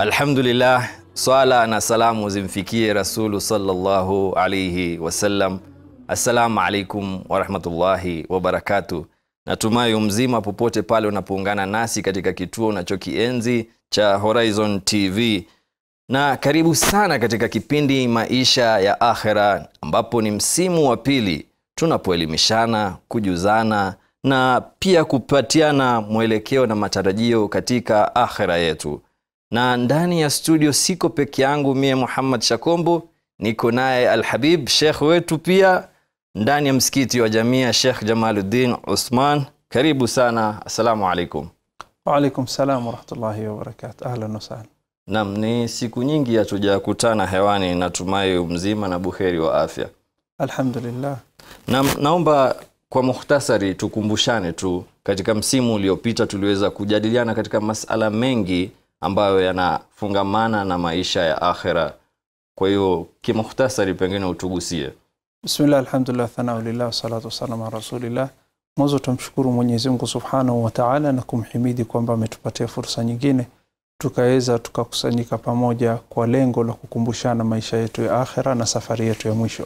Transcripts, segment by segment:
Alhamdulillah, swala na salamu zimfikie Rasulu sallallahu alaihi wasallam. Assalamu alaikum warahmatullahi wabarakatu. Natumai mzima popote pale unapoungana nasi katika kituo unachokienzi cha Horizon TV, na karibu sana katika kipindi Maisha ya Akhera, ambapo ni msimu wa pili tunapoelimishana, kujuzana na pia kupatiana mwelekeo na matarajio katika akhera yetu. Na ndani ya studio siko peke yangu mie Muhammad Shakombo, niko naye Alhabib Sheikh wetu pia ndani ya msikiti wa Jamia Sheikh Jamaluddin Usman. Karibu sana, assalamu alaikum. Waalaikum salam warahmatullahi wabarakatuh. Ahlan wasahlan. Naam, ni siku nyingi hatujakutana hewani, natumai mzima na buheri wa afya. Alhamdulillah. Na, naomba kwa mukhtasari tukumbushane tu, katika msimu uliopita tuliweza kujadiliana katika masala mengi ambayo yanafungamana na maisha ya akhera. Kwa hiyo kimukhtasari, pengine utugusie. Bismillah, alhamdulillah, thanau lillah, wassalatu wassalamu ala rasulillah. Mwanzo tumshukuru Mwenyezi Mungu subhanahu wa taala na kumhimidi kwamba ametupatia fursa nyingine tukaweza tukakusanyika pamoja kwa lengo la kukumbushana maisha yetu ya akhera na safari yetu ya mwisho.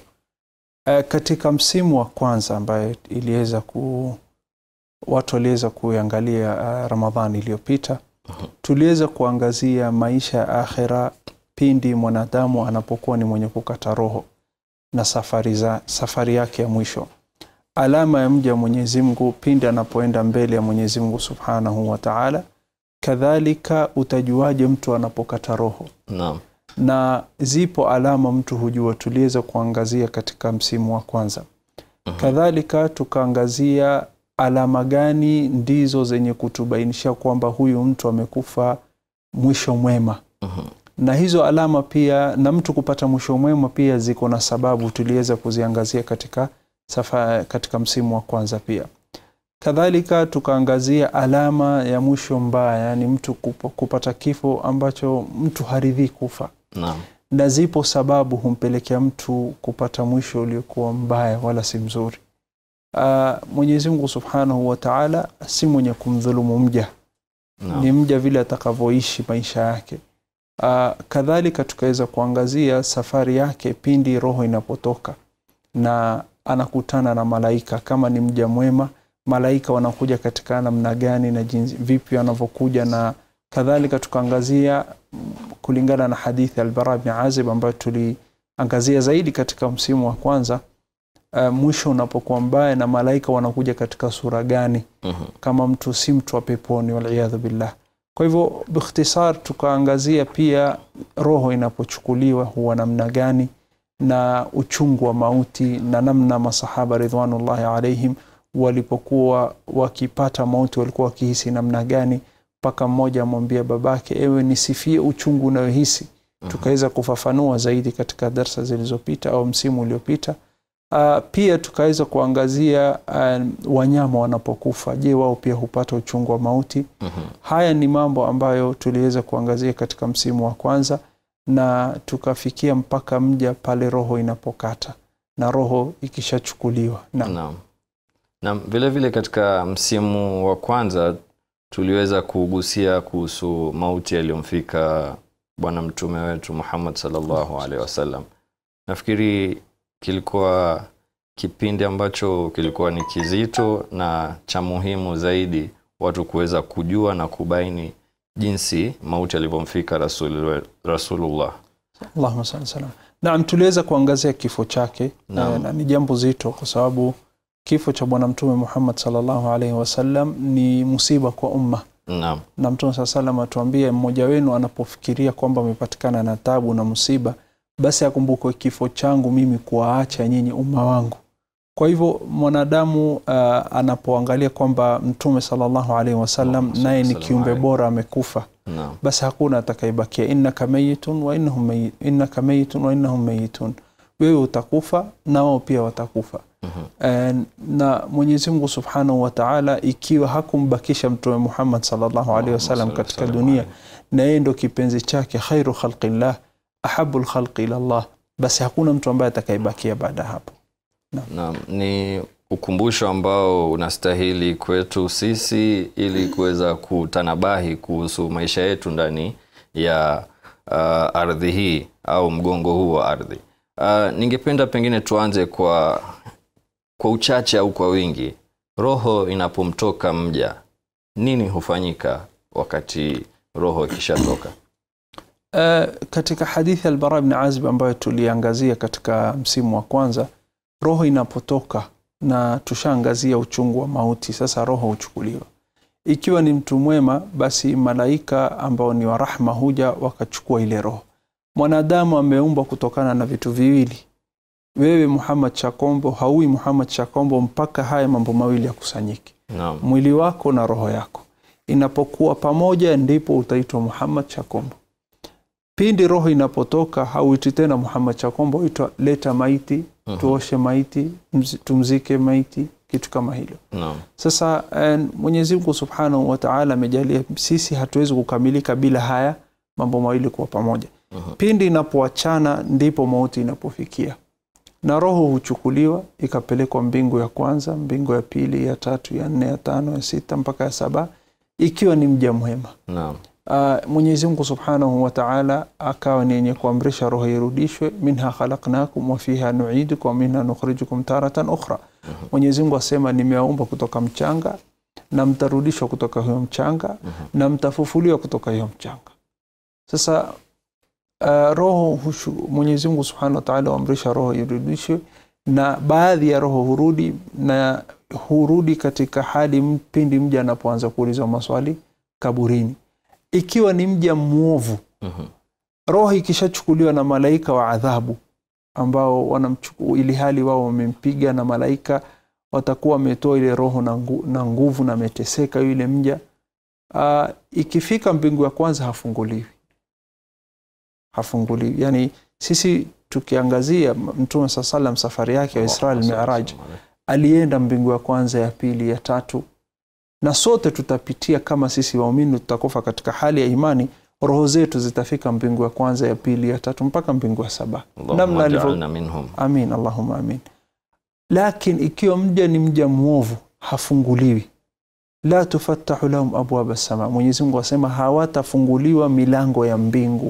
E, katika msimu wa kwanza ambaye iliweza ku watu waliweza kuangalia uh, Ramadhani iliyopita tuliweza kuangazia maisha ya akhera pindi mwanadamu anapokuwa ni mwenye kukata roho na safari, za, safari yake ya mwisho. Alama ya mja wa Mwenyezi Mungu pindi anapoenda mbele ya Mwenyezi Mungu Subhanahu wa Ta'ala. Kadhalika utajuaje mtu anapokata roho? Naam. Na zipo alama mtu hujua, tuliweza kuangazia katika msimu wa kwanza. Kadhalika tukaangazia alama gani ndizo zenye kutubainisha kwamba huyu mtu amekufa mwisho mwema na hizo alama pia na mtu kupata mwisho mwema pia ziko na sababu tuliweza kuziangazia katika safa, katika msimu wa kwanza pia kadhalika tukaangazia alama ya mwisho mbaya yani mtu kup, kupata kifo ambacho mtu haridhii kufa Naam. na zipo sababu humpelekea mtu kupata mwisho uliokuwa mbaya wala si mzuri uh, Mwenyezi Mungu Subhanahu wa Ta'ala si mwenye kumdhulumu mja Naam. ni mja vile atakavyoishi maisha yake uh, kadhalika tukaweza kuangazia safari yake pindi roho inapotoka na anakutana na malaika kama ni mja mwema malaika wanakuja katika namna gani na jinsi vipi wanavyokuja na kadhalika tukaangazia mm, kulingana na hadithi albara bin azib ambayo tuliangazia zaidi katika msimu wa kwanza uh, mwisho unapokuwa mbaya na malaika wanakuja katika sura gani Mhm. kama mtu si mtu wa peponi waliyadhu billah kwa hivyo bikhtisar tukaangazia pia roho inapochukuliwa huwa namna gani na uchungu wa mauti na namna masahaba ridwanullahi alaihim walipokuwa wakipata mauti walikuwa wakihisi namna gani mpaka mmoja amwambia babake ewe nisifie uchungu unayohisi tukaweza kufafanua zaidi katika darsa zilizopita au msimu uliopita Uh, pia tukaweza kuangazia uh, wanyama wanapokufa, je, wao pia hupata uchungu wa mauti? Mhm. Haya ni mambo ambayo tuliweza kuangazia katika msimu wa kwanza, na tukafikia mpaka mja pale roho inapokata na roho ikishachukuliwa. Naam. Naam. Naam, vile vile katika msimu wa kwanza tuliweza kugusia kuhusu mauti yaliyomfika bwana mtume wetu Muhammad sallallahu alaihi wasallam. Nafikiri kilikuwa kipindi ambacho kilikuwa ni kizito na cha muhimu zaidi watu kuweza kujua na kubaini jinsi mauti yalivyomfika Rasul, Rasulullah. Allahumma salli salam. Naam, tuliweza kuangazia kifo chake Naam. eh, na ni jambo zito kwa sababu kifo cha bwana mtume Muhammad sallallahu alaihi wasallam ni musiba kwa umma Naam. na mtume saa salam atuambie mmoja wenu anapofikiria kwamba amepatikana na tabu na musiba basi akumbukwe kifo changu mimi kuwaacha nyinyi umma wangu kwa hivyo mwanadamu uh, anapoangalia kwamba mtume sallallahu alaihi wasallam Allahumma naye ni salli kiumbe alaihi. bora amekufa Naam. basi hakuna atakayebakia innaka mayitun wa innahum mayi- innaka mayitun wa innahum mayitun wewe utakufa na wao pia watakufa Mhm. Eh, na Mwenyezi Mungu Subhanahu wa Ta'ala ikiwa hakumbakisha Mtume Muhammad sallallahu alaihi wasallam Allahumma katika salli dunia alaihi. na yeye ndo kipenzi chake khairu khalqillah ahabu lkhalqi ila Allah, basi hakuna mtu ambaye atakayebakia baada ya hapo. Naam, ni ukumbusho ambao unastahili kwetu sisi ili kuweza kutanabahi kuhusu maisha yetu ndani ya uh, ardhi hii au mgongo huu wa ardhi uh, ningependa pengine tuanze kwa kwa uchache au kwa wingi roho inapomtoka mja nini hufanyika wakati roho ikishatoka Uh, katika hadithi albara bni azib ambayo tuliangazia katika msimu wa kwanza roho inapotoka na tushaangazia uchungu wa mauti sasa roho huchukuliwa ikiwa ni mtu mwema basi malaika ambao ni wa rahma huja wakachukua ile roho mwanadamu ameumbwa kutokana na vitu viwili wewe muhammad chakombo haui muhammad chakombo mpaka haya mambo mawili yakusanyike naam mwili wako na roho yako inapokuwa pamoja ndipo utaitwa muhammad chakombo pindi roho inapotoka hauiti tena muhammad chakombo uitwa leta maiti Mhm. tuoshe maiti mzi- tumzike maiti kitu kama hilo naam sasa eh, mwenyezi mungu subhanahu wataala amejalia sisi hatuwezi kukamilika bila haya mambo mawili kuwa pamoja Mhm. pindi inapoachana ndipo mauti inapofikia na roho huchukuliwa ikapelekwa mbingu ya kwanza mbingu ya pili ya tatu ya nne ya tano ya sita mpaka ya saba ikiwa ni mja mwema naam uh, mwenyezi mungu subhanahu wataala akawa ni yenye kuamrisha roho irudishwe minha khalaknakum wa fiha nuidukum wa minha nukhrijukum taratan ukhra Mhm. mwenyezi mungu asema nimewaumba kutoka mchanga na mtarudishwa kutoka huyo mchanga Mhm. na mtafufuliwa kutoka hiyo mchanga sasa uh, roho hushu, mwenyezi mungu subhanahu wataala huamrisha roho irudishwe na baadhi ya roho hurudi na hurudi katika hali m- pindi mja anapoanza kuulizwa maswali kaburini ikiwa ni mja mwovu Mhm. roho ikishachukuliwa na malaika wa adhabu ambao wanamchuku ili hali wao wamempiga na malaika watakuwa wametoa ile roho na, ngu, na nguvu na ameteseka yule mja uh, ikifika mbingu ya kwanza hafunguliwi hafunguliwi yani sisi tukiangazia mtume saa salam safari yake ya isra miraj alienda mbingu ya kwanza ya pili ya tatu na sote tutapitia kama sisi waumini tutakufa katika hali ya imani roho zetu zitafika mbingu ya kwanza ya pili ya tatu mpaka mbingu ya saba namna Allahumma alivyo ja'alna minhum amin allahuma amin lakin ikiwa mja ni mja mwovu hafunguliwi la tufattahu lahum abwaba sama mwenyezi mungu asema hawatafunguliwa milango ya mbingu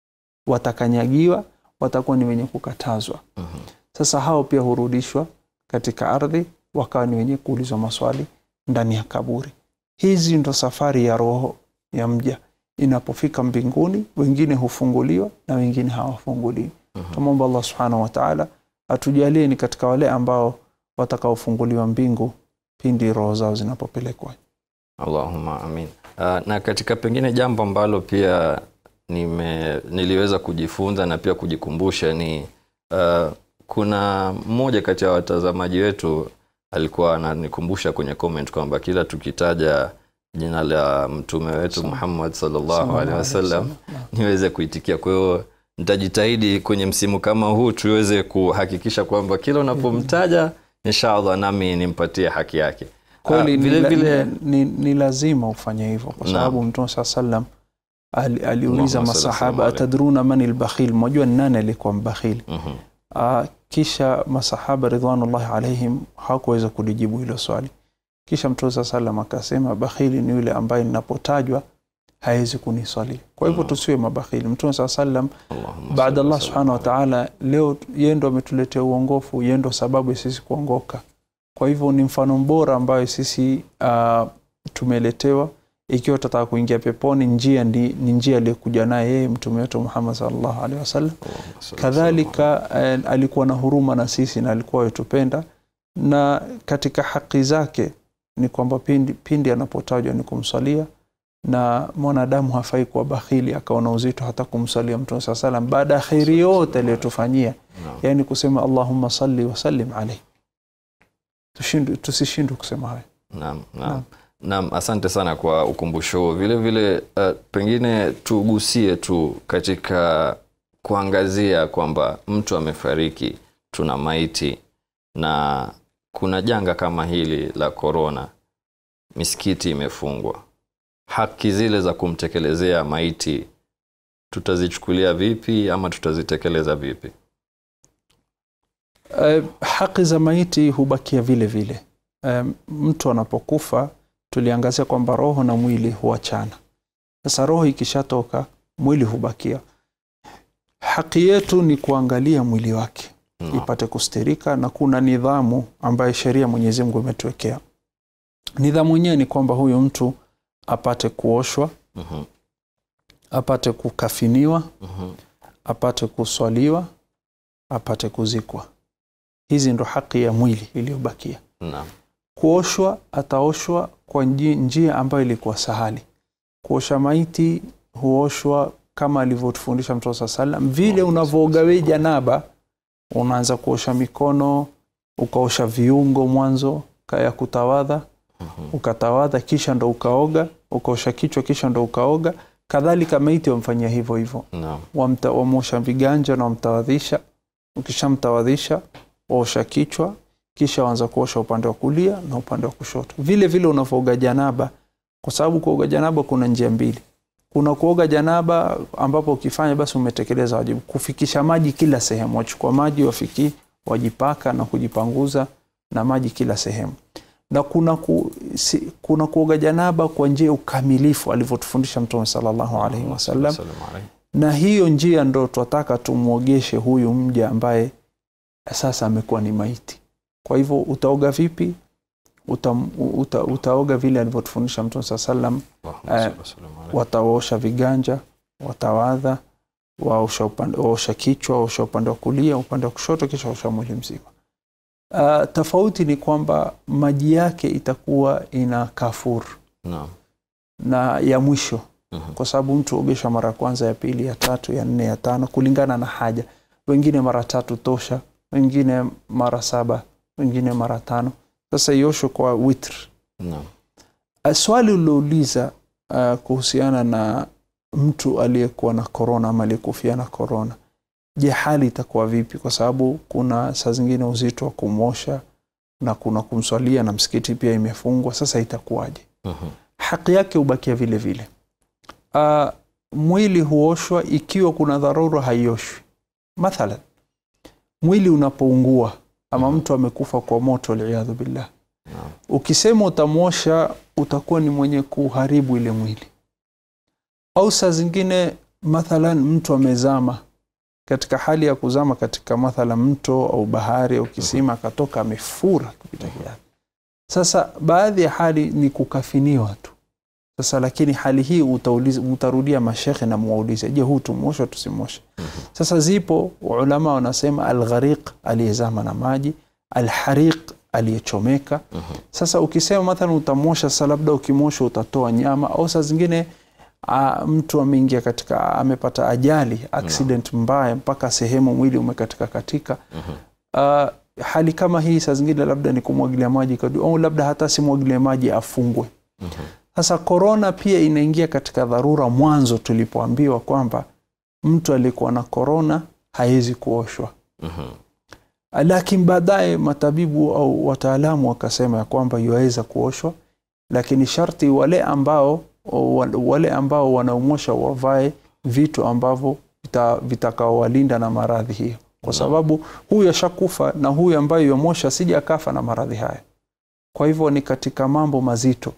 watakanyagiwa watakuwa ni wenye kukatazwa Mhm. sasa hao pia hurudishwa katika ardhi wakawa ni wenye kuulizwa maswali ndani ya kaburi hizi ndo safari ya roho ya mja inapofika mbinguni wengine hufunguliwa na wengine hawafunguliwi Mhm. tumwomba allah subhanahu wataala atujalie ni katika wale ambao watakaofunguliwa mbingu pindi roho zao zinapopelekwa Allahumma amin. Uh, na katika pengine jambo ambalo pia nime, niliweza kujifunza na pia kujikumbusha ni uh, kuna mmoja kati ya watazamaji wetu alikuwa ananikumbusha kwenye comment kwamba kila tukitaja jina la mtume wetu Sawa. Muhammad sallallahu Sallallahu alaihi alaihi wasallam wasallam. niweze kuitikia. Kwa hiyo nitajitahidi kwenye msimu kama huu tuweze kuhakikisha kwamba kila unapomtaja inshallah nami nimpatie haki yake. kweli Ah, ni, vile la- vile ni, ni lazima ufanye hivyo kwa Naam. sababu mtume saa salam ali, aliuliza Allahumma salli masahaba wasallam atadruna man lbakhil mwajua ni nani alikuwa mbakhili Mhm. uh, kisha masahaba ridwanullahi alaihim hawakuweza kulijibu hilo swali kisha mtume saa salam akasema bakhili ni yule ambaye ninapotajwa hawezi kuniswali kwa hivyo Mm. tusiwe mabakhili mtume saa salam Allahumma baada salli allah wa subhanahu sallim wataala leo yeye ndo ametuletea uongofu yeye ndo sababu ya sisi kuongoka kwa hivyo ni mfano bora ambayo sisi uh, tumeletewa ikiwa tutataka kuingia peponi njia ni, ni njia aliyokuja naye yeye mtume wetu muhammad sallallahu alaihi wasallam Allahumma salli wa kadhalika eh, alikuwa na huruma na sisi na alikuwa yatupenda na katika haki zake ni kwamba pindi, pindi anapotajwa ni kumsalia na mwanadamu hafai kuwa bakhili akaona uzito hata kumsalia mtume saa salam baada ya kheri yote aliyotufanyia Naam. yani kusema allahumma salli wasallim alaihi Tushindwe- tusishindwe kusema hayo Naam, Naam. naam. Naam, asante sana kwa ukumbusho huo. Vile vile uh, pengine tugusie tu katika kuangazia kwamba mtu amefariki, tuna maiti na kuna janga kama hili la korona, misikiti imefungwa, haki zile za kumtekelezea maiti tutazichukulia vipi ama tutazitekeleza vipi? Eh, haki za maiti hubakia vile vile. Eh, mtu anapokufa tuliangazia kwamba roho na mwili huachana. Sasa roho ikishatoka, mwili hubakia haki yetu ni kuangalia mwili wake Naam. ipate kustirika na kuna nidhamu ambayo sheria Mwenyezi Mungu imetuwekea. Nidhamu yenyewe ni kwamba huyu mtu apate kuoshwa, Mhm. apate kukafiniwa, Mhm. apate kuswaliwa, apate kuzikwa. Hizi ndo haki ya mwili iliyobakia. Naam. Kuoshwa, ataoshwa kwa nji- njia ambayo ilikuwa sahali. Kuosha maiti huoshwa kama alivyotufundisha Mtume saa salam, vile unavyooga we janaba, unaanza kuosha mikono, ukaosha viungo mwanzo kaya kutawadha, Mhm. ukatawadha, kisha ndo ukaoga, ukaosha kichwa, kisha ndo ukaoga. Kadhalika maiti wamfanyia hivyo hivyo Naam. wamta- wamosha viganja na wamtawadhisha. Ukishamtawadhisha waosha kichwa, kisha waanza kuosha upande wa kulia na upande wa kushoto, vile vile unavyooga janaba, kwa sababu kuoga janaba kuna njia mbili. Kuna kuoga janaba ambapo ukifanya basi umetekeleza wajibu, kufikisha maji kila sehemu, wachukua maji wafiki, wajipaka na kujipanguza na maji kila sehemu na kuna, ku, si, kuna kuoga janaba kwa njia ya ukamilifu alivyotufundisha Mtume sallallahu alaihi wasallam Salamu alayhi. na hiyo njia ndo twataka tumwogeshe huyu mja ambaye sasa amekuwa ni maiti. Kwa hivyo utaoga vipi? Uta, uta, utaoga vile alivyotufundisha Mtume saa salam. Allahumma Eh, salli wa sallim alayhi. Wataosha viganja, watawadha, waosha, upande, waosha kichwa, waosha upande wa kulia, upande wa kushoto, kisha waosha mwili mzima. Uh, tofauti ni kwamba maji yake itakuwa ina kafur Naam. na ya mwisho Mhm. kwa sababu mtu huogesha mara ya kwanza, ya pili, ya tatu, ya nne, ya tano kulingana na haja. Wengine mara tatu tosha, wengine mara saba, wengine mara tano. Sasa iosho kwa witr. Naam. Uh, Swali uliouliza uh, kuhusiana na mtu aliyekuwa na korona ama aliyekufia na korona, je, hali itakuwa vipi? Kwa sababu kuna saa zingine uzito wa kumosha na kuna kumswalia na msikiti pia imefungwa. Sasa itakuwaje? Mhm. haki yake hubakia vile vile. Uh, mwili huoshwa ikiwa kuna dharura haioshwi. Mathalan, mwili unapoungua ama Mhm. mtu amekufa kwa moto, waliyadhu billah, Naam. ukisema utamwosha utakuwa ni mwenye kuharibu ile mwili. Au saa zingine mathalan, mtu amezama katika hali ya kuzama katika mathalan mto au bahari au kisima, akatoka amefura kupita kiasi. Sasa baadhi ya hali ni kukafiniwa tu. Sasa lakini hali hii utauliza, utarudia mashekhe na muwaulize, je, huu tumwoshe tusimwoshe? Mhm. Sasa zipo ulama wanasema alghariq, aliyezama na maji, alhariq, aliyechomeka. Mhm. Sasa ukisema mathalan utamwosha, sasa labda ukimwosha utatoa nyama, au saa zingine a, mtu ameingia katika amepata ajali accident mbaya mpaka sehemu mwili umekatika katika Mhm. Uh, hali kama hii saa zingine labda ni kumwagilia maji kadu, au labda hata simwagilie maji afungwe. Mhm. Sasa korona pia inaingia katika dharura. Mwanzo tulipoambiwa kwamba mtu aliyekuwa na korona hawezi kuoshwa, Mhm. lakini baadaye matabibu au wataalamu wakasema ya kwamba yuwaweza kuoshwa, lakini sharti wale ambao wale ambao wanaomosha wavae vitu ambavyo vita- vitakaowalinda na maradhi hiyo, kwa Naam. sababu huyu ashakufa na huyu ambaye yomosha sija akafa na maradhi haya. Kwa hivyo ni katika mambo mazito.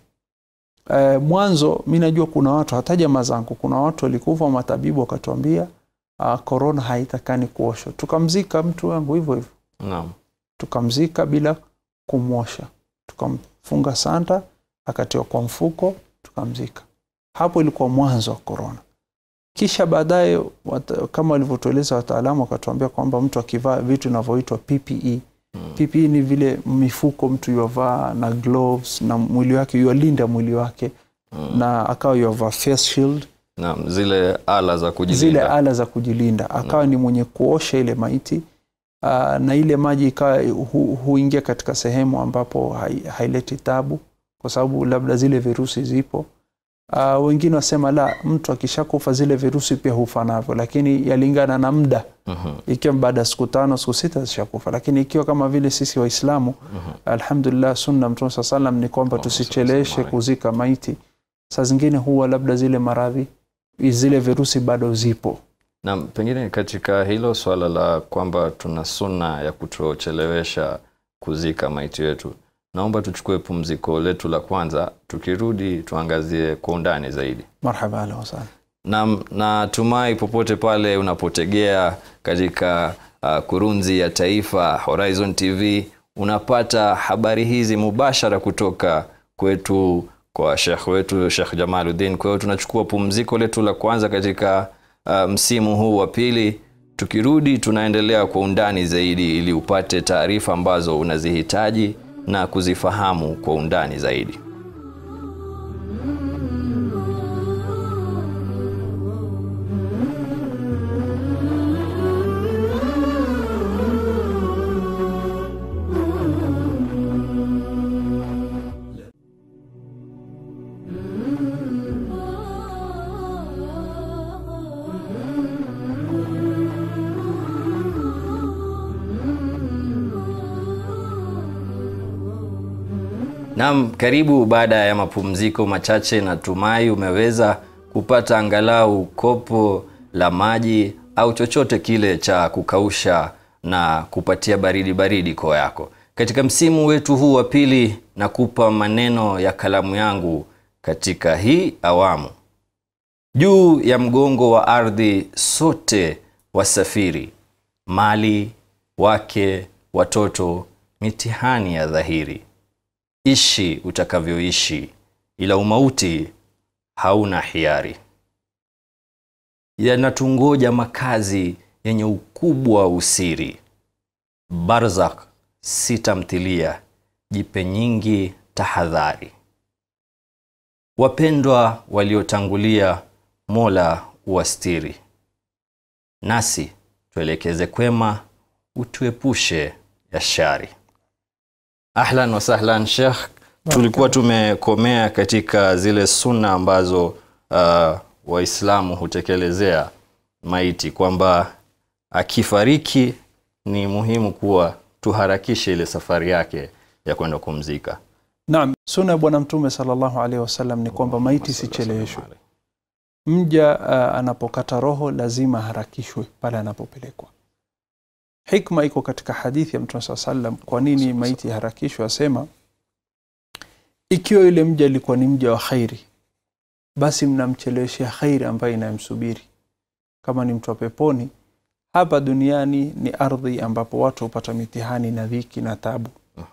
E, mwanzo mi najua kuna watu hata jamaa zangu, kuna watu walikufa, matabibu wakatuambia korona haitakani kuoshwa. Tukamzika mtu wangu hivyo hivyo, Naam. tukamzika bila kumwosha, tukamfunga sanda, akatiwa kwa mfuko, tukamzika. Hapo ilikuwa mwanzo wa korona. Kisha baadaye wata- kama walivyotueleza wataalamu, wakatuambia kwamba mtu akivaa vitu vinavyoitwa PPE Mhm. PPE ni vile mifuko mtu yuavaa na gloves na mwili wake yualinda mwili wake Mhm. na akawa yuavaa face shield, Naam. Zile ala za kujilinda. zile ala za kujilinda, akawa ni mwenye kuosha ile maiti aa, na ile maji ikawa hu, huingia katika sehemu ambapo hai, haileti tabu, kwa sababu labda zile virusi zipo. Aa, wengine wasema la, mtu akishakufa zile virusi pia hufa navyo, lakini yalingana na muda Mhm. ikiwa baada ya siku tano siku sita zishakufa, lakini ikiwa kama vile sisi Waislamu Mhm. alhamdulillah, sunna Mtume saa salam ni kwamba Oh, tusicheleweshe sallallahu kuzika maiti. Saa zingine huwa labda zile maradhi zile virusi bado zipo. Na pengine katika hilo swala la kwamba tuna sunna ya kutochelewesha kuzika maiti wetu, naomba tuchukue pumziko letu la kwanza, tukirudi tuangazie kwa undani zaidi. Marhaba, ahlan wasahlan. na natumai popote pale unapotegea katika uh, kurunzi ya taifa Horizon TV unapata habari hizi mubashara kutoka kwetu kwa shekh wetu Shekh Jamaluddin. Kwa hiyo tunachukua pumziko letu la kwanza katika uh, msimu huu wa pili. Tukirudi tunaendelea kwa undani zaidi, ili upate taarifa ambazo unazihitaji na kuzifahamu kwa undani zaidi. Naam, karibu baada ya mapumziko machache. Natumai umeweza kupata angalau kopo la maji au chochote kile cha kukausha na kupatia baridi baridi koo yako. Katika msimu wetu huu wa pili, nakupa maneno ya kalamu yangu katika hii awamu. Juu ya mgongo wa ardhi sote wasafiri, mali, wake, watoto, mitihani ya dhahiri Ishi utakavyoishi, ila umauti hauna hiari. Yanatungoja makazi yenye ukubwa wa usiri, barzak si tamthilia, jipe nyingi tahadhari. Wapendwa waliotangulia, Mola uwastiri, nasi tuelekeze kwema, utuepushe ya shari. Ahlan wa sahlan Sheikh, tulikuwa tumekomea katika zile sunna ambazo uh, Waislamu hutekelezea maiti, kwamba akifariki ni muhimu kuwa tuharakishe ile safari yake ya kwenda kumzika. Naam, sunna ya Bwana Mtume sallallahu alaihi wasallam ni kwamba maiti sicheleweshwe. Mja uh, anapokata roho lazima harakishwe pale anapopelekwa. Hikma iko katika hadithi ya Mtume saa sallam, kwa nini maiti harakishwe? Asema ikiwa yule mja alikuwa ni mja wa khairi, basi mnamcheleweshea khairi ambayo inayomsubiri. Kama ni mtu wa peponi, hapa duniani ni ardhi ambapo watu hupata mitihani na dhiki na tabu,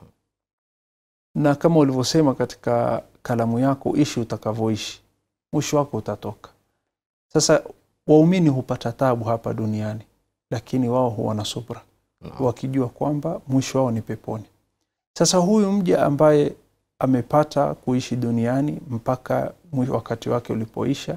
na kama ulivyosema katika kalamu yako, ishi utakavyoishi, mwisho wako utatoka. Sasa waumini hupata tabu hapa duniani lakini wao huwa na subra No. wakijua kwamba mwisho wao ni peponi. Sasa huyu mja ambaye amepata kuishi duniani mpaka mwi- wakati wake ulipoisha,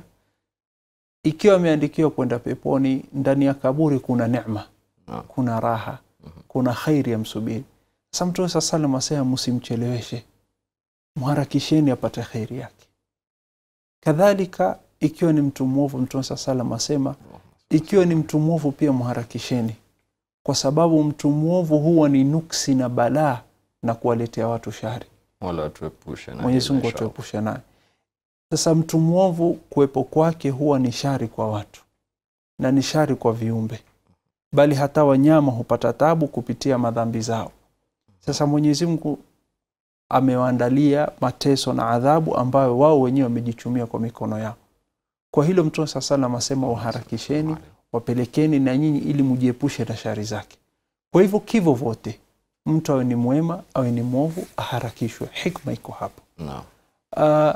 ikiwa ameandikiwa kwenda peponi, ndani ya kaburi kuna neema, No. kuna raha, kuna khairi ya msubiri. Sasa Mtume saa salam asema msimcheleweshe, mharakisheni apate khairi yake. Kadhalika ikiwa ni mtu mwovu, Mtume saa salam asema ikiwa ni mtu mwovu pia mharakisheni, kwa sababu mtu mwovu huwa ni nuksi na balaa na kuwaletea watu shari. Mola atuepushe na Mwenyezi hilo Mungu inshallah. atuepushe naye. Sasa mtu mwovu kuwepo kwake huwa ni shari kwa watu na ni shari kwa viumbe, bali hata wanyama hupata tabu kupitia madhambi zao. Sasa Mwenyezi Mungu amewaandalia mateso na adhabu ambayo wao wenyewe wamejichumia kwa mikono yao. Kwa hilo Mtume saa salam asema waharakisheni, wapelekeni na nyinyi ili mujiepushe na shari zake. Kwa hivyo kivo vote, mtu awe ni mwema awe ni mwovu, aharakishwe. Hikma iko hapo. Naam. Uh,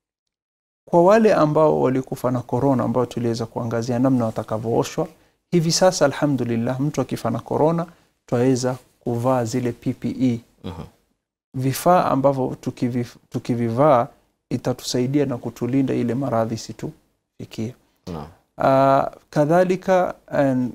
kwa wale ambao walikufa na korona ambao tuliweza kuangazia namna watakavyooshwa hivi sasa, alhamdulillah, mtu akifa na korona twaweza kuvaa zile PPE Mhm. vifaa ambavyo tukivi- tukivivaa itatusaidia na kutulinda ile maradhi situfikie. Naam. Uh, kadhalika um,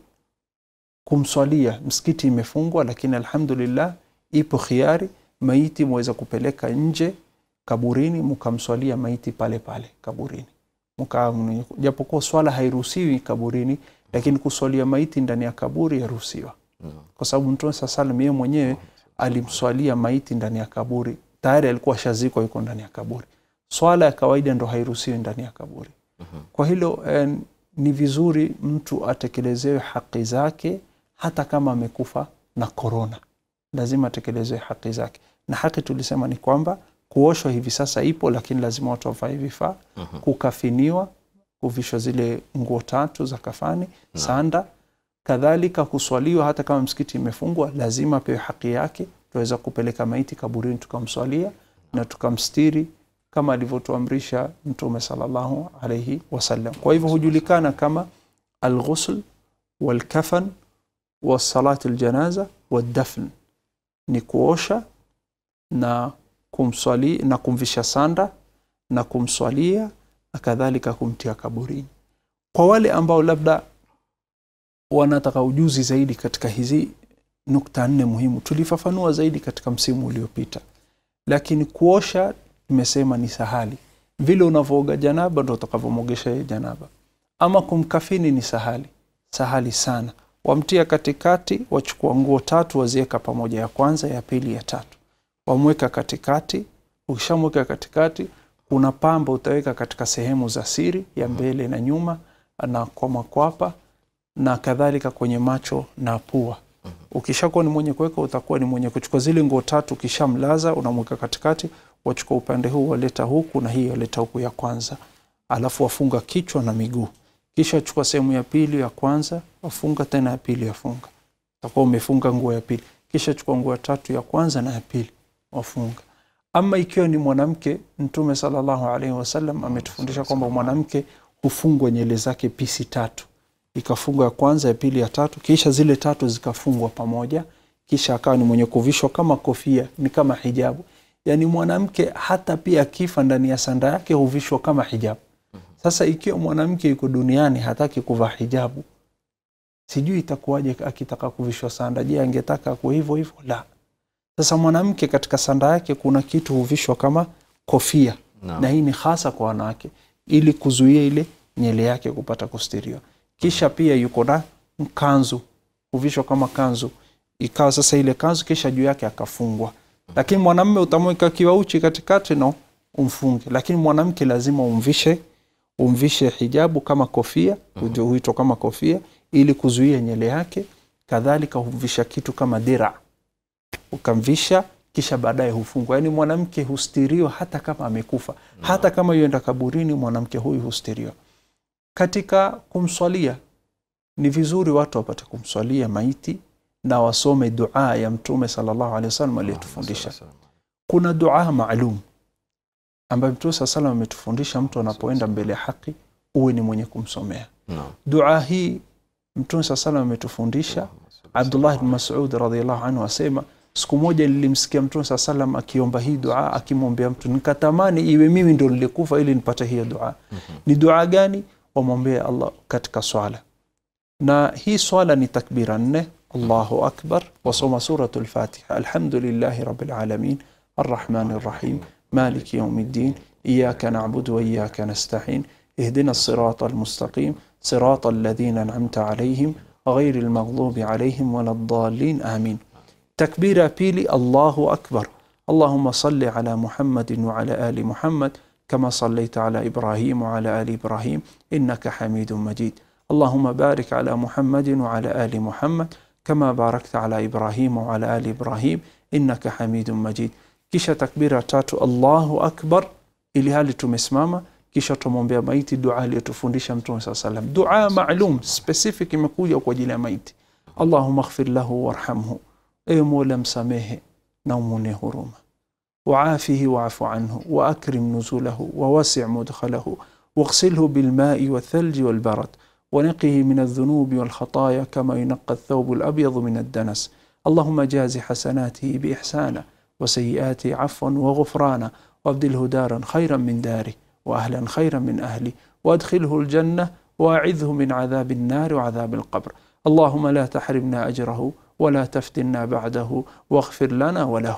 kumswalia msikiti imefungwa, lakini alhamdulillah ipo khiari, maiti mweza kupeleka nje kaburini, mkamswalia maiti pale pale kaburini, Muka, japokuwa swala hairuhusiwi kaburini, lakini kuswalia maiti ndani ya kaburi yaruhusiwa, Naam. kwa sababu Mtume saa salam yeye mwenyewe alimswalia maiti ndani ya kaburi, tayari alikuwa shazikwa, yuko ndani ya kaburi. Swala ya kawaida ndo hairuhusiwi ndani ya kaburi. Kwa hilo eh, ni vizuri mtu atekelezewe haki zake hata kama amekufa na korona, lazima atekelezewe haki zake. Na haki tulisema ni kwamba kuoshwa hivi sasa ipo, lakini lazima watu wavae vifaa, kukafiniwa huvishwa zile nguo tatu za kafani sanda kadhalika kuswaliwa hata kama msikiti imefungwa lazima pewe haki yake tuweza kupeleka maiti kaburini tukamswalia na tukamstiri kama alivyotuamrisha mtume salallahu alaihi wasallam kwa hivyo hujulikana kama alghusl walkafan wasalati ljanaza waddafn ni kuosha na kumswali na kumvisha sanda na kumswalia na kadhalika kumtia kaburini kwa wale ambao labda wanataka ujuzi zaidi katika hizi nukta nne muhimu tulifafanua zaidi katika msimu uliopita lakini kuosha imesema ni sahali vile unavyooga janaba ndo utakavyomogesha yeye janaba ama kumkafini ni sahali sahali sana wamtia katikati wachukua nguo tatu waziweka pamoja ya kwanza ya pili ya tatu wamweka katikati ukishamweka katikati kuna pamba utaweka katika sehemu za siri ya mbele na nyuma na kwa makwapa na kadhalika kwenye macho na pua ukishakuwa ni mwenye kuweka utakuwa ni mwenye kuchukua zile nguo tatu ukishamlaza unamweka katikati wachukua upande huu waleta huku na hii waleta huku ya kwanza alafu wafunga kichwa na miguu kisha chukua sehemu ya pili ya kwanza wafunga tena ya pili yafunga utakuwa umefunga nguo ya pili kisha chukua nguo ya tatu ya kwanza na ya pili wafunga ama ikiwa ni mwanamke mtume salallahu alaihi wasallam ametufundisha kwamba mwanamke hufungwa nyele zake pisi tatu ikafungwa ya kwanza ya pili ya tatu kisha zile tatu zikafungwa pamoja kisha akawa ni mwenye kuvishwa kama kofia ni kama hijabu yaani mwanamke hata pia akifa ndani ya sanda yake huvishwa kama hijabu sasa ikiwa mwanamke yuko duniani hataki kuvaa hijabu sijui itakuwaje akitaka kuvishwa sanda je angetaka kuwa hivyo hivyo la sasa mwanamke katika sanda yake kuna kitu huvishwa kama kofia Naam. na hii ni hasa kwa wanawake ili kuzuia ile nyele yake kupata kustiriwa kisha pia yuko na kanzu huvishwa kama kanzu ikawa sasa ile kanzu kisha juu yake akafungwa lakini mwanamme utamweka kiwauchi katikati no umfunge lakini mwanamke lazima umvishe umvishe hijabu kama kofia mm huitwa kama kofia ili kuzuia nyele yake kadhalika humvisha kitu kama dira ukamvisha kisha baadaye hufungwa yaani mwanamke hustiriwa hata kama amekufa hata kama yuenda kaburini mwanamke huyu hustiriwa katika kumswalia ni vizuri watu wapate kumswalia maiti na wasome dua ya mtume sallallahu alaihi wasallam aliyetufundisha kuna dua maalum ambayo mtume saa salam ametufundisha mtu anapoenda mbele ya haki uwe ni mwenye kumsomea Naam. dua hii mtume saa salam ametufundisha abdullah bn masud radiallahu anhu asema siku moja nilimsikia mtume saa salam akiomba hii dua akimwombea mtu nikatamani iwe mimi ndo nilikufa ili nipate hiyo dua ni dua gani wamwombea allah katika swala na hii swala ni takbira nne allahu akbar wasoma suratu lfatiha alhamdulillahi rabilalamin arrahmani rrahim maliki yaumi ddin iyaka nabudu waiyaka nastain اهدنا الصراط المستقيم صراط الذين أنعمت عليهم غير المغضوب عليهم ولا الضالين آمين تكبير بيلي الله أكبر اللهم صل على محمد وعلى آل محمد كما صليت على إبراهيم وعلى آل إبراهيم إنك حميد مجيد اللهم بارك على محمد وعلى آل محمد كما باركت على إبراهيم وعلى آل إبراهيم إنك حميد مجيد kisha takbira tatu allahu akbar ili hali tumesimama kisha tumwombea maiti dua aliyotufundisha mtume saa salam dua maalum specific imekuja kwa ajili ya maiti allahuma ighfir lahu warhamhu ewe mola msamehe na umwone huruma وعافه واعف عنه وأكرم نزوله ووسع مدخله واغسله بالماء والثلج والبرد ونقه من الذنوب والخطايا كما ينقى الثوب الأبيض من الدنس اللهم جاز حسناته بإحسانه وسيئاته عفوا وغفرانا وابدله دارا خيرا من داره وأهلا خيرا من أهله وأدخله الجنة وأعذه من عذاب النار وعذاب القبر اللهم لا تحرمنا أجره ولا تفتنا بعده واغفر لنا وله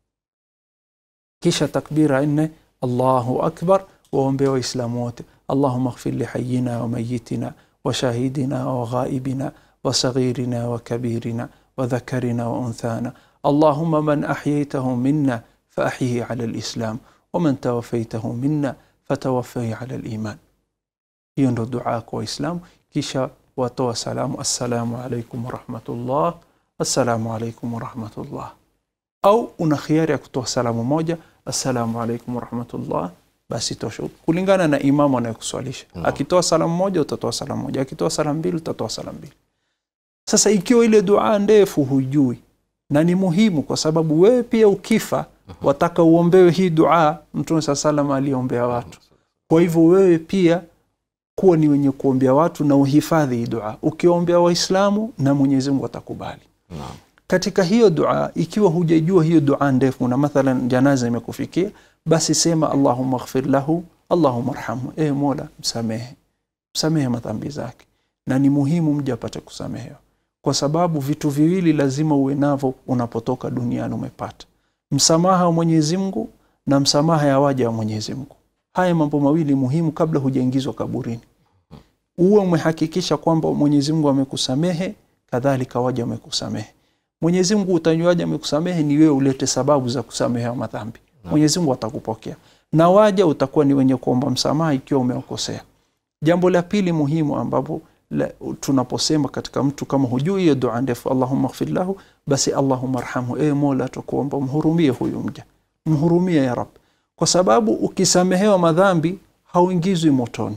kisha takbira nne allahu akbar waombea waislamu wote allahuma ighfir lihayina wa mayitina wa shahidina wa ghaibina wa saghirina wa kabirina wa dhakarina wa unthana allahuma man ahyaytahu minna فأحيه على الإسلام ومن توفيته منا فتوفيه على الإيمان hiyo ndo dua kwa waislamu kisha watoa salamu assalamu alaikum warahmatullah assalamu alaikum warahmatullah au una khiari ya kutoa salamu moja assalamu alaikum warahmatullah basi tosha kulingana na imamu anayekuswalisha Naam. akitoa salamu moja utatoa salamu moja akitoa salamu mbili utatoa salamu mbili sasa ikiwa ile dua ndefu hujui na ni muhimu kwa sababu wewe pia ukifa wataka uombewe hii dua mtume saa salam aliombea watu kwa hivyo wewe pia kuwa ni wenye kuombea watu na uhifadhi hii dua ukiombea waislamu na mwenyezi mungu atakubali Naam. katika hiyo dua ikiwa hujajua hiyo dua ndefu na mathalan janaza imekufikia basi sema allahumma ghfir lahu allahumma arhamhu e mola msamehe msamehe madhambi zake na ni muhimu mja apate kusamehewa kwa sababu vitu viwili lazima uwe navyo unapotoka duniani umepata msamaha wa mwenyezi mungu na msamaha ya waja wa mwenyezi mungu haya mambo mawili muhimu kabla hujaingizwa kaburini uwe umehakikisha kwamba mwenyezi mungu amekusamehe kadhalika waja wamekusamehe mwenyezi mungu utajuaje amekusamehe ni wewe ulete sababu za kusamehewa madhambi mwenyezi mungu atakupokea na waja utakuwa ni wenye kuomba msamaha ikiwa umeokosea jambo la pili muhimu ambapo la, tunaposema katika mtu kama hujui hiyo dua ndefu allahumma ghfir lahu basi allahumma arhamhu e mola tukuomba mhurumie huyu mja mhurumie ya rab kwa sababu ukisamehewa madhambi hauingizwi motoni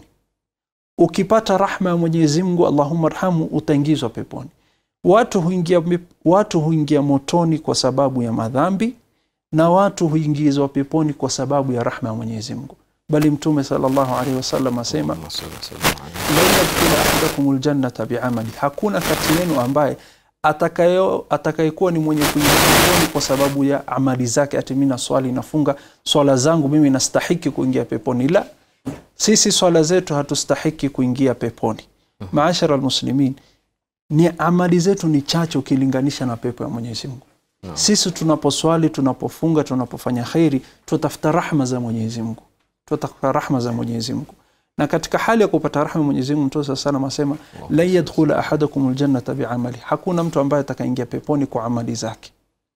ukipata rahma ya mwenyezi mungu allahumma arhamhu utaingizwa peponi watu huingia, watu huingia motoni kwa sababu ya madhambi na watu huingizwa peponi kwa sababu ya rahma ya mwenyezi mungu bali mtume sallallahu alaihi wasallam asema Allahumma salli wa sallim ala- lan yadkhula ahadakum ljannata biamali, hakuna kati yenu ambaye atakayo atakayekuwa ni mwenye kuingia peponi kwa sababu ya amali zake, ati mimi naswali nafunga swala zangu mimi nastahiki kuingia peponi. La, sisi swala zetu hatustahiki kuingia peponi. Maashara almuslimin, ni amali zetu ni chache ukilinganisha na pepo ya Mwenyezi Mungu. Sisi tunaposwali, tunapofunga, tunapofanya kheri, tutafuta rahma za Mwenyezi Mungu, tutafuta rahma za Mwenyezi Mungu na katika hali ya kupata rahma Mwenyezi Mungu Mtume sallallahu alayhi wasallam asema lan yadkhula ahadakum aljannata biamali, hakuna mtu ambaye atakaingia peponi kwa amali zake.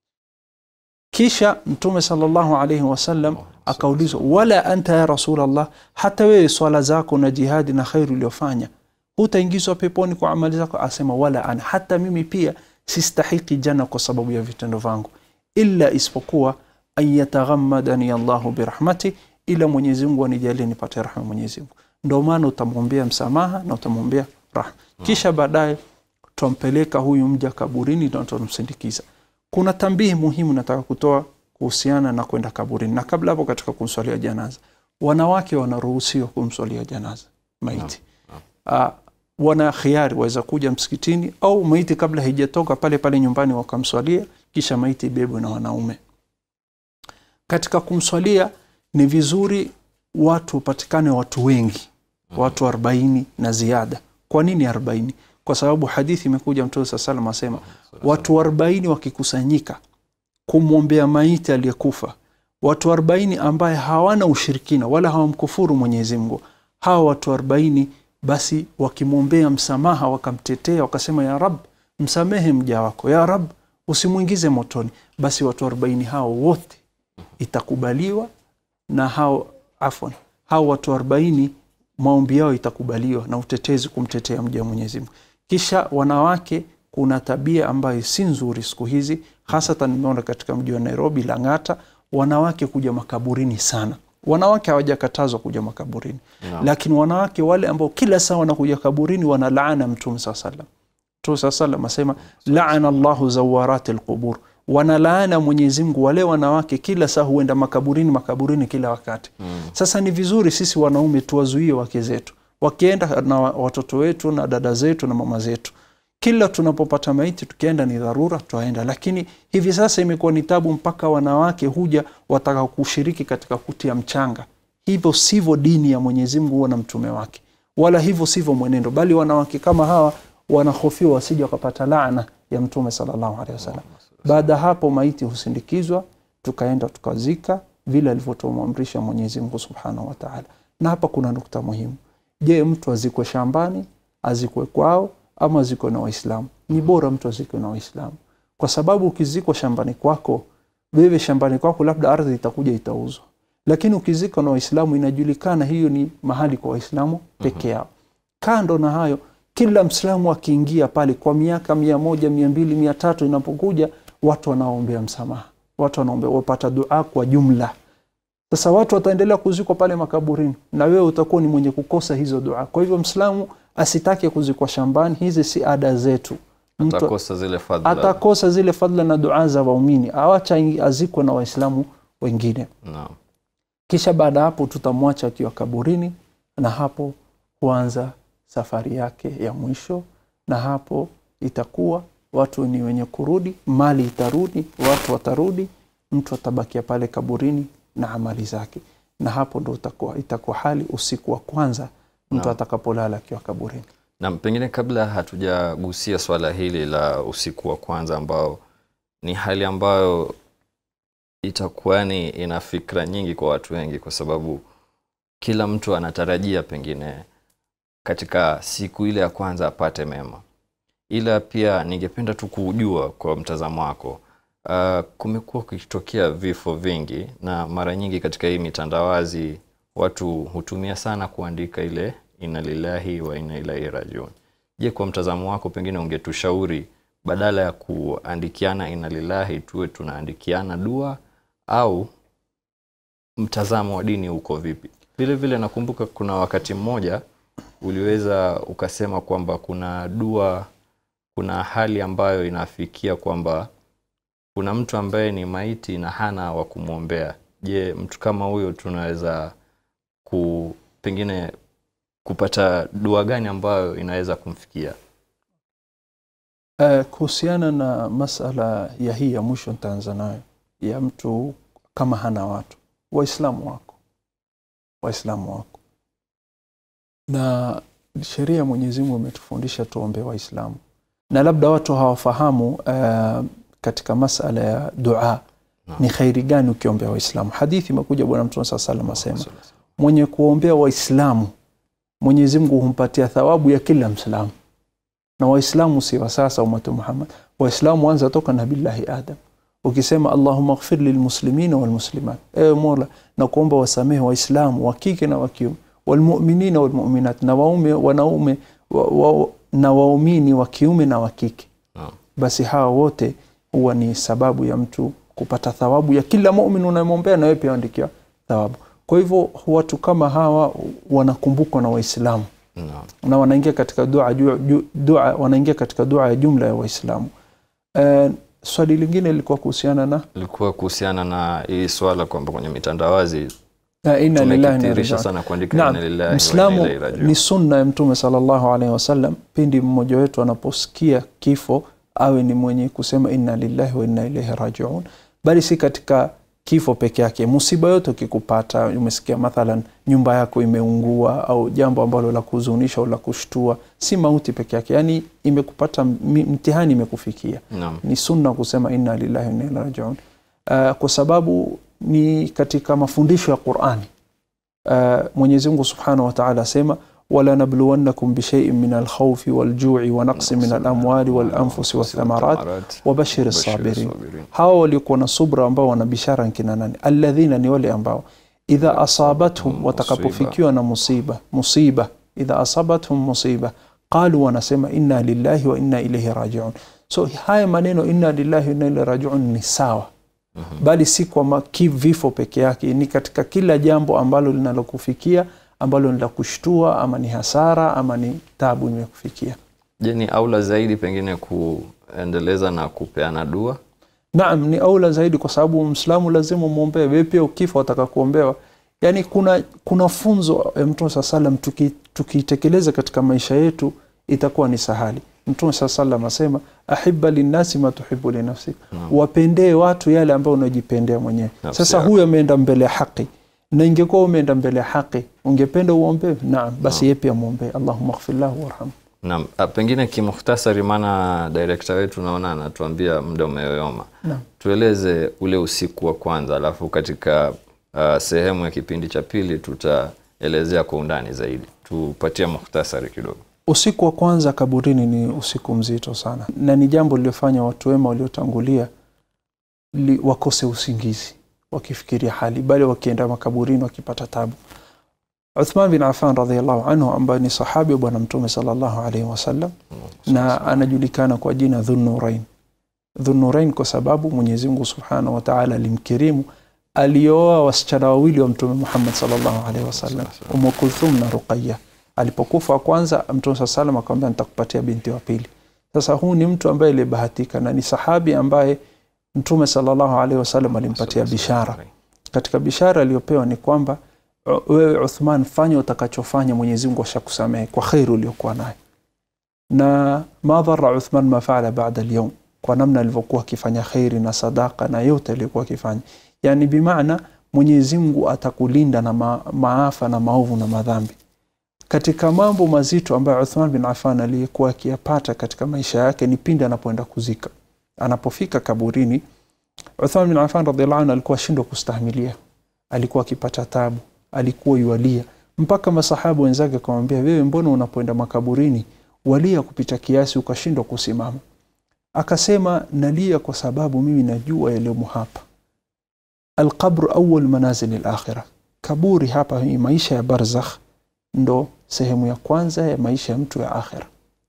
Kisha Mtume sallallahu alayhi wasallam akaulizwa, wala anta ya Rasulullah, hata wewe swala zako na jihadi na khairu uliyofanya hutaingizwa peponi kwa amali zako? Asema wala ana, hata mimi pia sistahiki janna kwa sababu ya vitendo vangu, illa isipokuwa an yataghammadani Allahu birahmati, ila Mwenyezi Mungu anijalie nipate rahma Mwenyezi Mungu. Ndio maana utamwombea msamaha na utamwombea rahma, kisha baadaye tutampeleka huyu mja kaburini na tutamsindikiza. Kuna tambihi muhimu nataka kutoa kuhusiana na kwenda kaburini, na kabla hapo, katika kumswalia janaza, wanawake wanaruhusiwa kumswalia janaza maiti. Uh, wana khiari, waweza kuja msikitini au maiti kabla haijatoka pale pale nyumbani wakamswalia, kisha maiti ibebwe na wanaume. Katika kumswalia ni vizuri watu wapatikane watu wengi, watu arobaini na ziada. Kwa nini arobaini? Kwa sababu hadithi imekuja, Mtume saa salam asema watu arobaini wakikusanyika kumwombea maiti aliyekufa, watu arobaini ambaye hawana ushirikina wala hawamkufuru Mwenyezi Mungu, hawa watu arobaini basi wakimwombea msamaha, wakamtetea, wakasema ya Rab, msamehe mja wako, ya Rab, usimwingize motoni, basi watu arobaini hao wote itakubaliwa na hao afwan, hao watu arobaini maombi yao itakubaliwa na utetezi kumtetea mja wa Mwenyezi Mungu. Kisha wanawake, kuna tabia ambayo si nzuri siku hizi, hasatan nimeona katika mji wa Nairobi, Lang'ata, wanawake kuja makaburini sana. Wanawake hawajakatazwa kuja makaburini No. lakini wanawake wale ambao kila saa wanakuja kaburini wanalaana Mtume saa salam. Mtume saa salam asema laana llahu zawarati lqubur, wanalaana Mwenyezi Mungu wale wanawake kila saa huenda makaburini makaburini kila wakati. Sasa ni vizuri sisi wanaume tuwazuie wake zetu wakienda na wa- watoto wetu na dada zetu na mama zetu. Kila tunapopata maiti tukienda ni dharura twaenda, lakini hivi sasa imekuwa ni tabu, mpaka wanawake huja wataka kushiriki katika kutia mchanga. Hivyo sivyo dini ya Mwenyezi Mungu huwa na mtume wake, wala hivyo sivyo mwenendo, bali wanawake kama hawa wanahofiwa wasije wakapata laana ya Mtume sallallahu alaihi wasallam. Baada ya hapo maiti husindikizwa, tukaenda tukazika vile alivyotuamrisha Mwenyezi Mungu subhanahu wa taala. Na hapa kuna nukta muhimu. Je, mtu azikwe shambani, azikwe kwao ama azikwe na Waislamu? Ni bora mtu azikwe na Waislamu, kwa sababu ukizikwa shambani kwako, wewe shambani kwako, labda ardhi itakuja itauzwa, lakini ukizikwa na Waislamu inajulikana hiyo ni mahali kwa Waislamu peke yao. Kando na hayo, kila Mslamu akiingia pale kwa miaka mia moja mia mbili mia tatu inapokuja, watu wanaombea msamaha, watu wanaombea wapata dua kwa jumla. sasa watu wataendelea kuzikwa pale makaburini na wewe utakuwa ni mwenye kukosa hizo dua kwa hivyo mslamu asitake kuzikwa shambani hizi si ada zetu mtu atakosa zile fadhila atakosa zile fadhila na dua za waumini awacha azikwe na waislamu wengine naam kisha baada ya hapo tutamwacha akiwa kaburini na hapo huanza safari yake ya mwisho na hapo itakuwa watu ni wenye kurudi mali itarudi watu watarudi mtu atabakia pale kaburini na amali zake na hapo ndo itakuwa, itakuwa hali usiku wa kwanza mtu Naam. atakapolala akiwa kaburini na pengine kabla hatujagusia swala hili la usiku wa kwanza ambao ni hali ambayo itakuwa ni ina fikra nyingi kwa watu wengi kwa sababu kila mtu anatarajia pengine katika siku ile ya kwanza apate mema ila pia ningependa tu kujua kwa mtazamo wako uh, kumekuwa kukitokea vifo vingi na mara nyingi katika hii mitandawazi watu hutumia sana kuandika ile inna lillahi wa inna ilaihi rajiun je kwa mtazamo wako pengine ungetushauri badala ya kuandikiana inna lillahi tuwe tunaandikiana dua au mtazamo wa dini uko vipi vile vile nakumbuka kuna wakati mmoja uliweza ukasema kwamba kuna dua kuna hali ambayo inafikia kwamba kuna mtu ambaye ni maiti na hana wa kumwombea je mtu kama huyo tunaweza ku pengine kupata dua gani ambayo inaweza kumfikia Uh, kuhusiana na masala ya hii ya mwisho nitaanza nayo ya mtu kama hana watu waislamu wako waislamu wako na sheria ya mwenyezi mungu imetufundisha tuombe waislamu na labda watu hawafahamu uh, katika masala ya dua Naam. ni khairi gani ukiombea waislamu hadithi imekuja bwana mtume saa salam asema mwenye kuombea waislamu mwenyezi mungu humpatia thawabu ya kila mslamu na waislamu si wa sasa umatu muhammad waislamu wanza toka nabillahi adam ukisema allahuma ghfir lilmuslimina walmuslimat ewe mola na kuomba wasamehe waislamu wa kike na wa kiume walmuminina walmuminat na waume wanaume wa, wa, na waumini wa kiume na wa kike Naam. basi hawa wote huwa ni sababu ya mtu kupata thawabu ya kila mumin unayemwombea na wewe pia andikia thawabu kwa hivyo watu kama hawa wanakumbukwa na waislamu Naam. na wanaingia katika dua, dua, dua wanaingia katika dua ya jumla ya waislamu uh, swali lingine lilikuwa kuhusiana na ilikuwa kuhusiana na hii swala kwamba kwenye mitandawazi uh, inna lillahi wa inna tumekitirisha ilaihi sana kuandika Naam, inna lillahi wa Mwislamu inna ilaihi rajiun. ni sunna ya Mtume sallallahu alaihi wasallam, pindi mmoja wetu anaposikia kifo awe ni mwenye kusema inna lillahi wa inna ilaihi rajiun, bali si katika kifo peke yake. Musiba yote ukikupata, umesikia mathalan nyumba yako imeungua au jambo ambalo la kuhuzunisha au la kushtua, si mauti peke yake, yani imekupata mi- mtihani imekufikia Naam. ni sunna kusema inna lillahi wa inna ilaihi rajiun uh, kwa sababu ni katika mafundisho ya Qur'ani uh, Mwenyezi Mungu Subhanahu wa Ta'ala asema wala nabluwannakum bishay'in min alkhawfi waljui wa naqsin min alamwali walanfusi wathamarat wabashir as-sabirin hawa waliokuwa na subra ambao wana bishara nkina nani alladhina ni wale ambao idha asabathum Musiba. watakapofikiwa na musiba musiba idha asabathum musiba qalu wanasema inna lillahi wa inna ilaihi rajiun so haya maneno inna lillahi wa inna ilaihi rajiun ni sawa bali si kwa ma- ki- vifo peke yake ni katika kila jambo ambalo linalokufikia ambalo ni la kushtua ama ni hasara ama ni tabu imekufikia je ni aula zaidi pengine kuendeleza na kupeana dua naam ni aula zaidi kwa sababu mslamu lazima umwombee wewe pia ukifa wataka kuombewa yaani kuna kuna funzo ya mtume saa salam tuki- tukiitekeleza katika maisha yetu itakuwa ni sahali mtume saa salam asema ahiba linnasi ma tuhibu linafsik Naam. wapendee watu yale ambayo unajipendea mwenyewe Nafsi sasa yako. huyu ameenda mbele ya haki na ingekuwa umeenda mbele ya haki ungependa uombewe naam basi yeye pia mwombee allahuma ghfir lahu warhamhu Naam, ah, pengine kimukhtasari, maana director wetu naona anatuambia muda umeyoyoma. Naam. Tueleze ule usiku wa kwanza, alafu katika uh, sehemu ya kipindi cha pili tutaelezea kwa undani zaidi. Tupatie mukhtasari kidogo. Usiku wa kwanza kaburini ni usiku mzito sana, na ni jambo lililofanya watu wema waliotangulia li, wakose usingizi wakifikiria hali, bali wakienda makaburini wakipata tabu. Uthman bin Affan radhiallahu anhu ambaye ni sahabi wa Bwana Mtume sallallahu alaihi wasallam na anajulikana kwa jina Dhunnurain. Dhunnurain kwa sababu Mwenyezi Mungu subhanahu wa taala alimkirimu alioa wasichana wawili wa mtume muhammad salllahu alaihi wasallam umu kulthum na ruqaya alipokufa wa kwanza mtume saa salam akamwambia nitakupatia binti wa pili sasa huu ni mtu ambaye aliyebahatika na ni sahabi ambaye mtume salllahu alaihi wasallam alimpatia bishara katika bishara aliyopewa ni kwamba "U- wewe uthman fanya utakachofanya mwenyezi mungu ashakusamehe kwa kheri uliokuwa nayo na ma dhara uthman ma faala bada lyaum kwa namna alivyokuwa akifanya kheri na sadaka na yote aliyokuwa akifanya yani bimaana mwenyezi mungu atakulinda na ma, maafa na maovu na madhambi katika mambo mazito ambayo uthman bin affan aliyekuwa akiyapata katika maisha yake ni pindi anapoenda kuzika anapofika kaburini uthman bin affan radiallahu anhu alikuwa shindwa kustahimilia alikuwa akipata tabu alikuwa yualia mpaka masahaba wenzake akamwambia wewe mbona unapoenda makaburini walia kupita kiasi ukashindwa kusimama akasema nalia kwa sababu mimi najua yaliyomo hapa alqabru awal manazili lakhira kaburi hapa ni maisha ya barzakh ndo sehemu ya kwanza ya maisha ya mtu ya akhira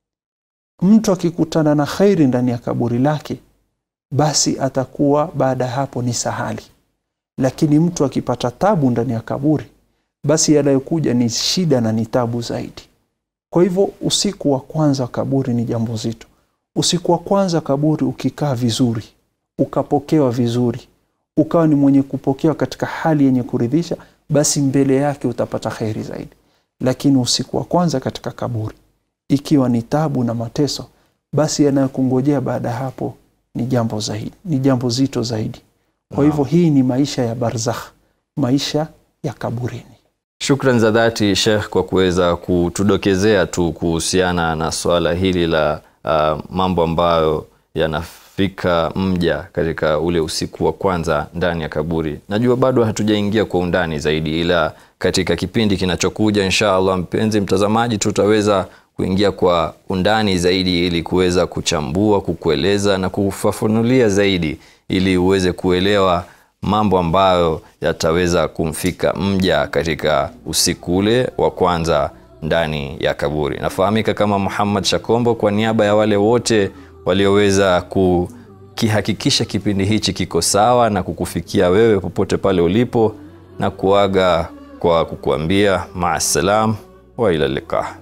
mtu akikutana na khairi ndani ya kaburi lake basi atakuwa baada ya hapo ni sahali lakini mtu akipata tabu ndani ya kaburi basi yanayokuja ni shida na ni tabu zaidi kwa hivyo usiku wa kwanza wa kaburi ni jambo zito usiku wa kwanza kaburi ukikaa vizuri ukapokewa vizuri ukawa ni mwenye kupokewa katika hali yenye kuridhisha basi mbele yake utapata kheri zaidi lakini usiku wa kwanza katika kaburi ikiwa ni tabu na mateso basi yanayokungojea baada ya hapo ni jambo zaidi ni jambo zito zaidi kwa hivyo hii ni maisha ya barzakh maisha ya kaburini Shukran za dhati Sheikh kwa kuweza kutudokezea tu kuhusiana na swala hili la uh, mambo ambayo yanafika mja katika ule usiku wa kwanza ndani ya kaburi. Najua bado hatujaingia kwa undani zaidi, ila katika kipindi kinachokuja insha Allah, mpenzi mtazamaji, tutaweza kuingia kwa undani zaidi ili kuweza kuchambua, kukueleza na kufafanulia zaidi ili uweze kuelewa mambo ambayo yataweza kumfika mja katika usiku ule wa kwanza ndani ya kaburi. Nafahamika kama Muhammad Shakombo kwa niaba ya wale wote walioweza kukihakikisha kipindi hichi kiko sawa na kukufikia wewe popote pale ulipo, na kuaga kwa kukuambia maasalam wa ila liqa.